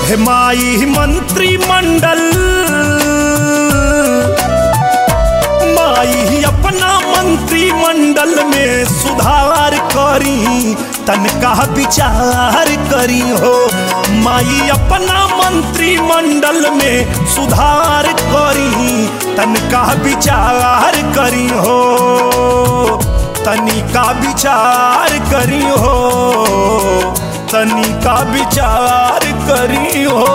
हे माई मंत्रिमंडल माई अपना मंत्रिमंडल में सुधार करी तनका विचार करी हो माई अपना मंत्रिमंडल में सुधार करी तनका विचार करी हो तनिका विचार करी हो तनिका विचार करी हो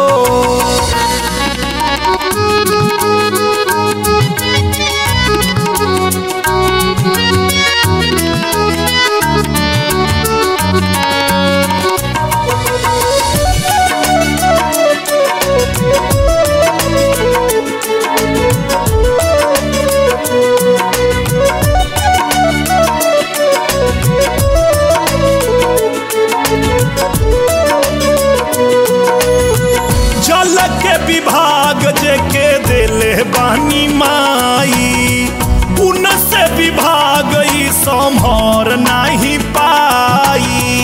जल के विभाग जे के दिले बानी माई उन से विभाग ई संभर नहीं पाई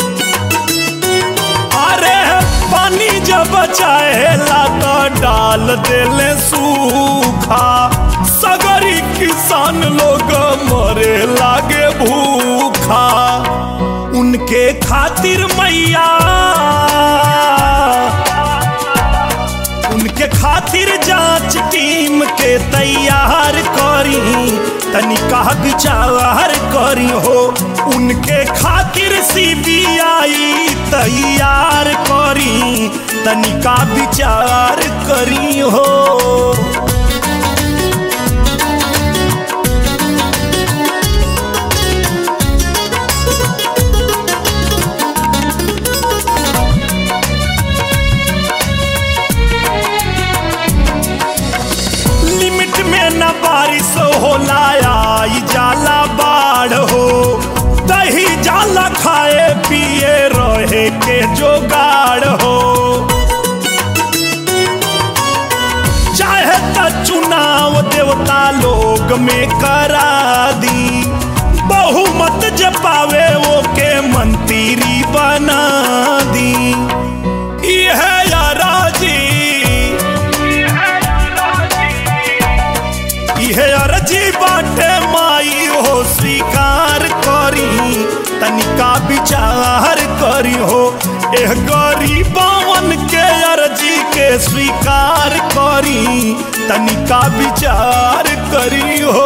अरे पानी जब चाहेला तो डाल देले सूखा सगरी किसान लोग मरे लागे भूखा उनके खातिर मैया उनके खातिर जांच टीम के तैयार करी तनिका विचार करी हो उनके खातिर सीबीआई तैयार करी तनिका विचार करी हो लिमिट में न बारिश होला आई जाला बाढ़ हो दही जाला खाए पिए रहे के जोगाड़ हो चाहे त चुनाव देवता लोग में करा दी बहुमत जपावे वो के मंत्री बना दी यह राजी इहे अर्जी बाटे माई हो स्वीकार करी तनिका विचार करी हो एह गरीबवन के अर्जी के स्वीकार करी तनिका विचार करी हो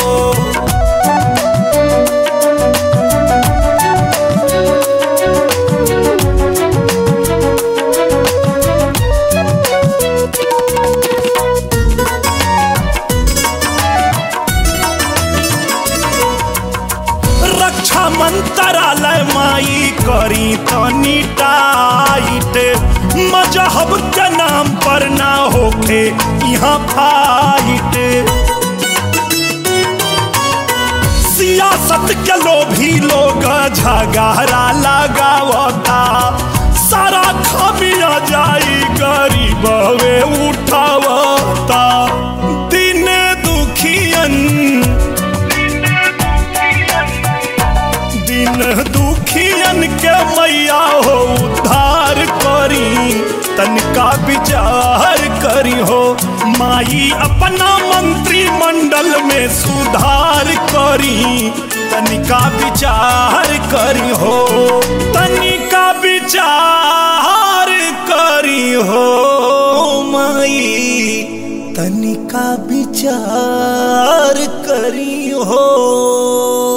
रक्षा मंत्रालय माई करी तनी टाइट मजहब के नाम पर ना होखे यहाँ फाइट सियासत के लोभी लोग झगड़ा लगावता सारा खामिया जाई गरीब वे उठावता दिन दुखियन दिन दुखियन के मैया हो उद्धार करी तनिका विचार करी हो माई अपना मंत्रिमंडल में सुधार करी तनिका विचार करी हो तनिका विचार करी हो माई तनिका विचार करी हो